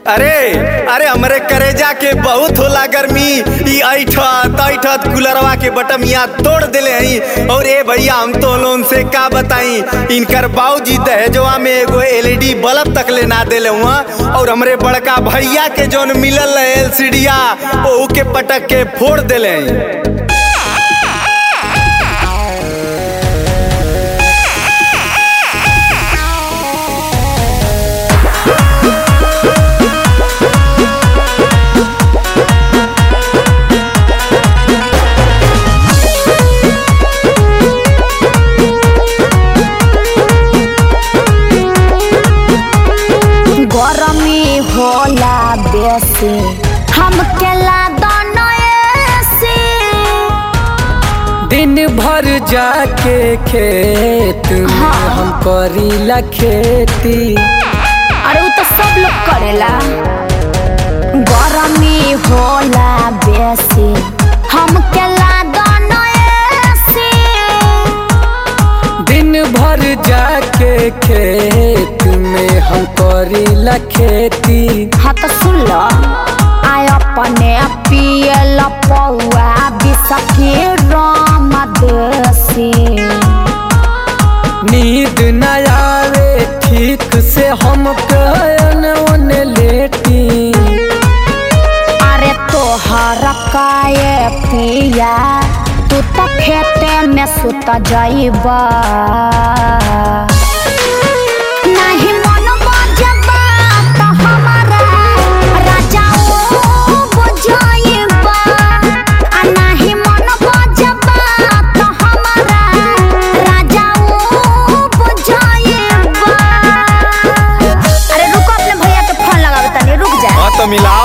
अरे अरे हमरे करेजा के बहुत होला गर्मी ई ऐठत ऐठत कूलरवा के बटमिया तोड़ देले हई और ए भैया हम तो लोन से का बताई इनकर बाबूजी दहेजवा में एगो एलईडी बल्ब तक ले ना देले हुआ और हमरे बड़का भैया के जोन मिलल है एलसीडिया ओहू के पटक के फोड़ देले हई गरमी होला बेसी हमके लादन एसी दिन भर जाके खेत में हाँ। हम करीला खेती अरे वो तो सब लोग करेला गरमी होला बेसी हमके लादन एसी दिन भर जाके खेत में हम करीला खेती हाँ तो सुन लो आय अपने पियल पौआ बिसकी राम देसी नींद न आवे ठीक से हम कहन ओने लेटी अरे तोहर काए पिया तू तो खेते में सुत जाइबा नहीं मन बजबा तो हमारा राजा ओ बुझाइबा आ नहीं मन बजबा तो हमारा राजा ओ बुझाइबा अरे रुको अपने भैया के फोन लगावे तनी रुक जा हाँ तो मिलाओ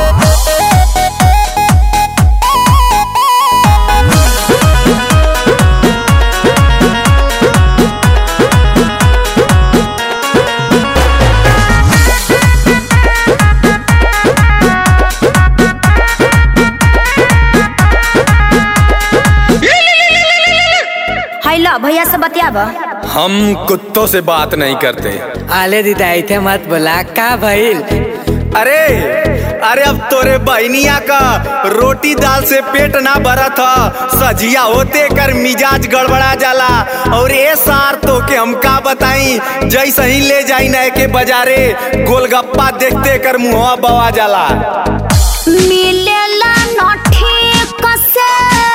हैलो भैया से बतियाबा हम कुत्तों से बात नहीं करते आले दीदा इथे मत बोला का भइल अरे अरे अब तोरे बहनिया का रोटी दाल से पेट ना भरा था सजिया होते कर मिजाज गड़बड़ा जाला और ए सार तो के हम का बताई जैसे ही ले जाई नए के बाजारे गोलगप्पा देखते कर मुहवा बवा जाला मिलेला न ठीक से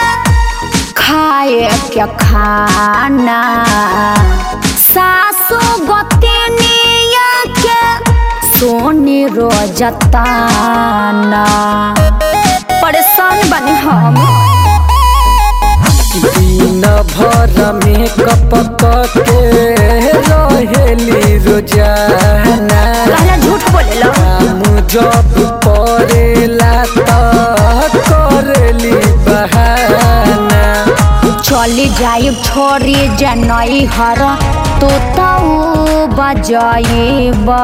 खाए क्या खाना सासू गोतनिया के सोनी रोजताना परेशान बनी हम दिन भर में कपक के रहेली रोजाना कहला झूठ बोलेला काम जब पड़ेला त करेली बहाना चली जाई छोरी जनई हर तू तो बजाइबा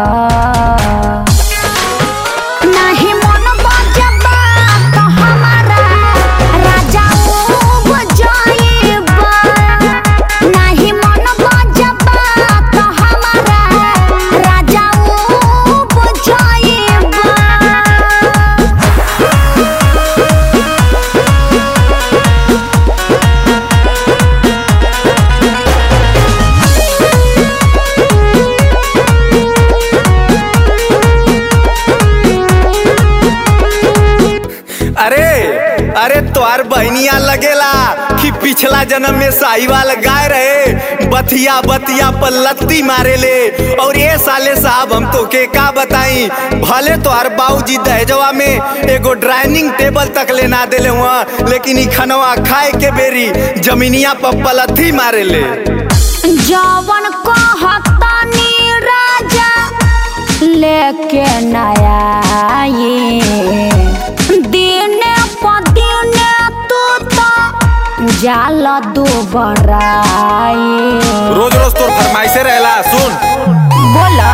नहीं मन बजबा तो हमारा राजा ओ बजाइबा नहीं मन बजबा तो हमारा राजा ओ बजाइबा अरे अरे तोहार बहनिया लगेला कि पिछला जन्म में साहिवाल गाय रहे बतिया बतिया पर लत्ती मारे ले और ये साले साहब हम तो के का बताई भले तोहार बाबूजी दहेजवा में एगो डाइनिंग टेबल तक ले ना देले हुआ लेकिन ई खनवा खाए के बेरी जमीनिया पर पलथी मारे ले जवन कहतनी राजा लेके नया दिन प दिन तू तो जाल दो बराई रोज रोज तोर फरमाइशे रहेला सुन बोला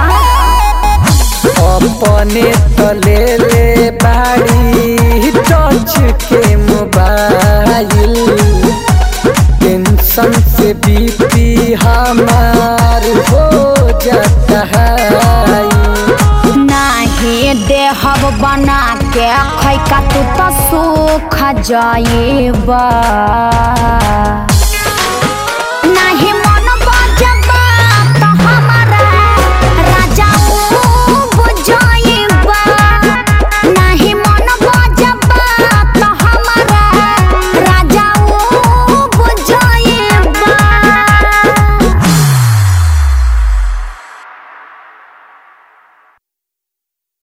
अपने तले ले बाड़ी टच के मोबाइल टेंशन से बीपी हमार हो जाता है नाही देहब बना के खैका तू तो सूख जाएबा